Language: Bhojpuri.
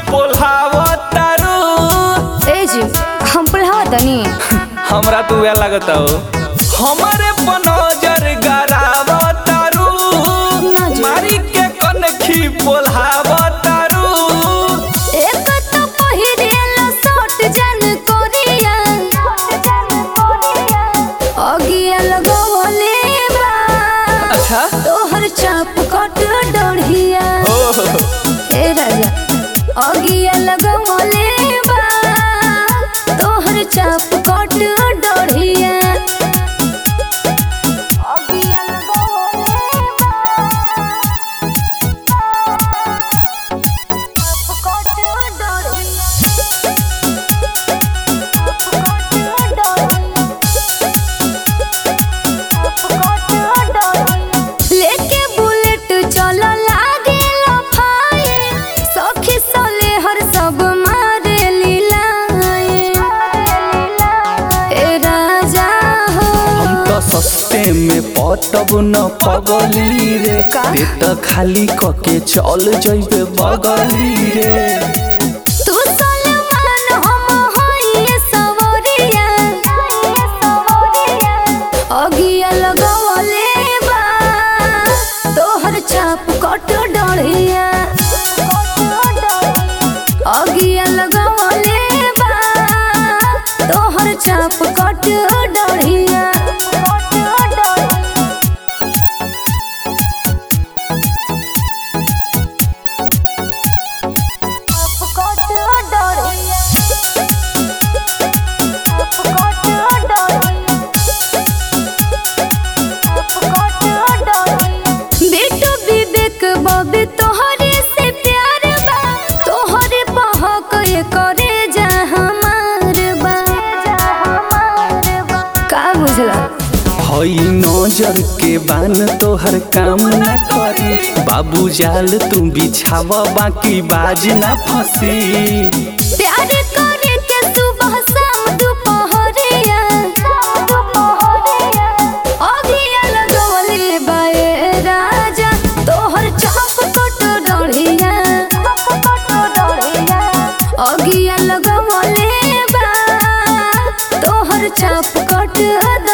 पोल्हावतारू ए जी हम पढ़ावा तनी हमरा तू वे लगता हो हमारे पनजर गरावतारू ना जी। मारी के कनखी पोल्हावतारू एक तो पहिरेला शॉर्ट जन कोरिया अगिया लगवले बा अच्छा तोहर चाप कट डढ़िया ओह ए राजा अगिया लगवले बा तोहर चाप कट डढ़िया अगिया लगवले लेके बुलेट चलो लागे लफाए सखी सोले हर सब मारे लीलाए ए राजा हो हम तो सस्ते में पटब न पगली रे का? ते तो खाली कके चल जइबे बगली रे तू सलमान हम होई सवरिया अगिया लगवले बा तोहर चाप कट डढ़िया अगिया लगवले बा तोहर चाप कट डढ़िया बेटो विवेक बबे तोहरे से प्यार बा तोहरे पहक करे जा हमार बा का बुझला हई नजर के बान तोहर काम ना करी बाबू जाल तू बिछावा बाकी बाज ना फंसी प्यार करे के सुबह शाम दुपहरिया अगिया लगवले बाए राजा तोहर चाप कट डढ़िया अगिया लगवले बा तोहर चाप कट